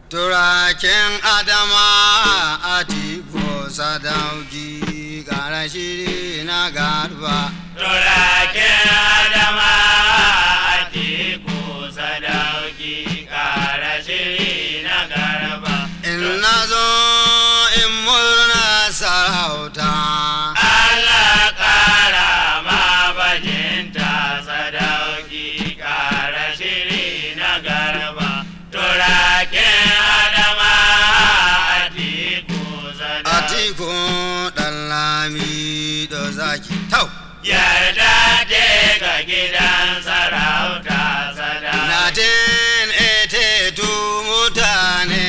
turakin adama a tiko sadauki kara shiri na garba turaken adama a teku sadauki kara shiri na garba in na zo in murna sarauta Allah kara ma bajinta sadauki kara shiri na garba turaken adama a teku a sadauki tiko ɗan lami da zaki tau yarda ce ga gidan sarauta sadauki Natin ete tu mutane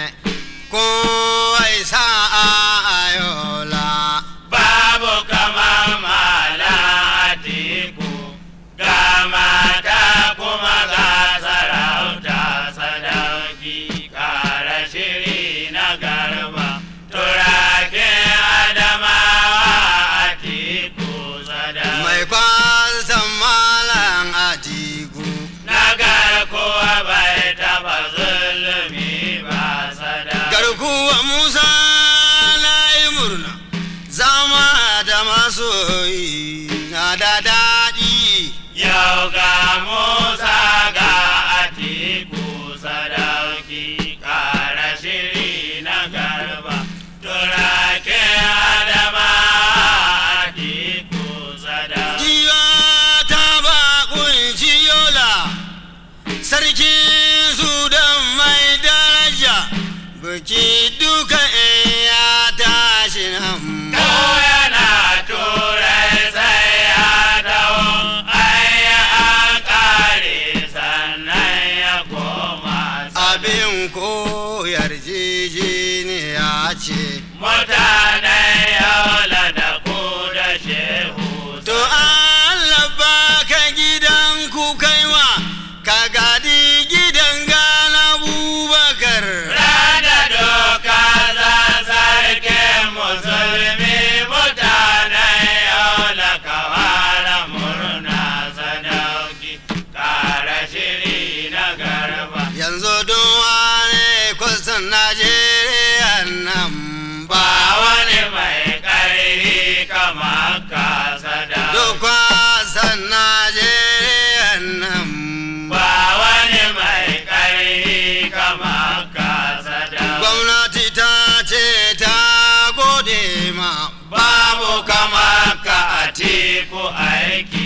kowai sa'a ayola babu kamar malatiku ga mata kuma ga sarauta sadauki kara shiri na garba turaken adamawa atiku sadauki mai kwasan malan atiku nagar kowa bai taba zulumi ba sadauki garkuwa musa na yi murna zama da masoyi na da daɗi Yau ga Musa ga Atiku sadauki kara shiri na garba turake Adama Atiku sadauki jiya ta ba kunshi yola sarkin sudan mai daraja biki duka in ya tashi nan ko yana turai sai ya dawo ai an kare sannan ya koma abin koyar ya ce mutanen yola da ku da shehu to Allah baka gidan ku kaiwa ka gadi gidan gana bubakar Rada doka za sarki musulmi mutanen yola kawara murna sadauki kara shiri na garba yanzu duwa ne kusan Najeriya nan ba ba wani mai ƙarfi kama ka sadauki Dukwa san Najeriya nan ba wani mai ƙarfi kama ka sadauki gwamnati ta ce ta gode ma babu kama ka a teku aiki